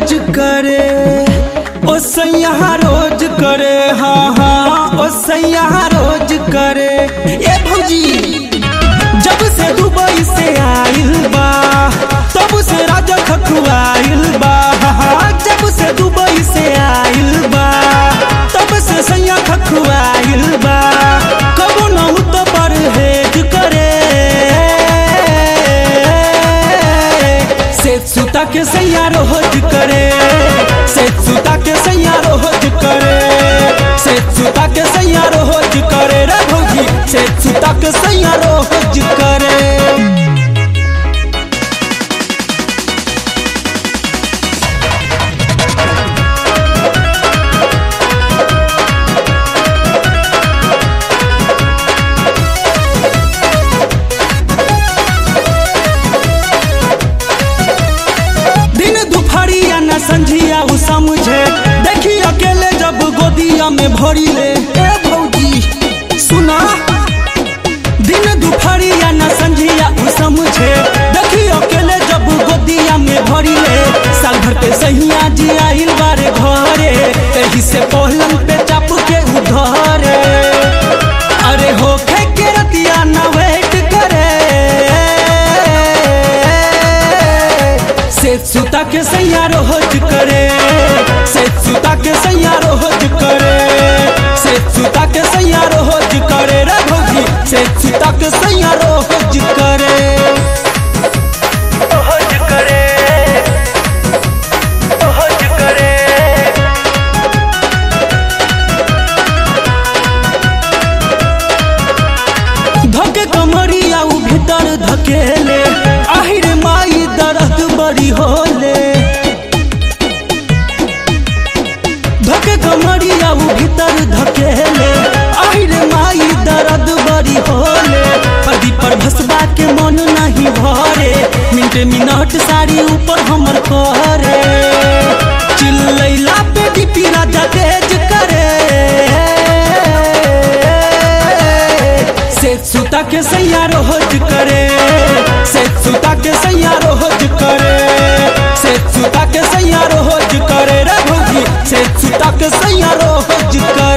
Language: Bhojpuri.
रोज करे ओ सैया रोज करे हाँ हाँ ओ सैया रोज करे ए भौजी जब से दुबई से आइल बा तब से राजा खखुआइल बा हाँ, जब से दुबई से आइल बा तब से सैया खखुआइल बा कबो न तो परहेज करे से सुता के सैया रोज करे से सुता के सैया रोज करे से सुता के सैया रोज करे रे भौजी से सुता के सैया रोज करे दिन दुपहरिया न संझिया उ समझे देखी अकेले जब गोदिया में भरी ले ए भौजी सुना दिन दुपहरिया न संझिया उ समझे देखी अकेले जब गोदिया में भरी ले साल भर पे सहिया जी आइल बारे घरे एही से पहलम पे चाप के उधरे अरे होखे के रतिया न वेट करे से सुता के सैया रोज करे से सुता के सैया रोज करे से सुता के सैया रोज करे रे भौजी से सुता के सैया रोज करे रोज करे रोज करे धके कमरिया उ भीतर धकेले आहिर माई दर्द बड़ी होले धके कमरिया उ भीतर धकेले आहिर माई दर्द बड़ी होले पदी पर भसबा के मन नहीं भरे मिनट मिनट साड़ी ऊपर हमर करे चिल्लैला पे डीपी राजा तेज करे से सुता के सैया रोज करे से सुता के सैया रोज करे से सुता के सैया रोज करे रे भौजी से सुता के सैया रोज करे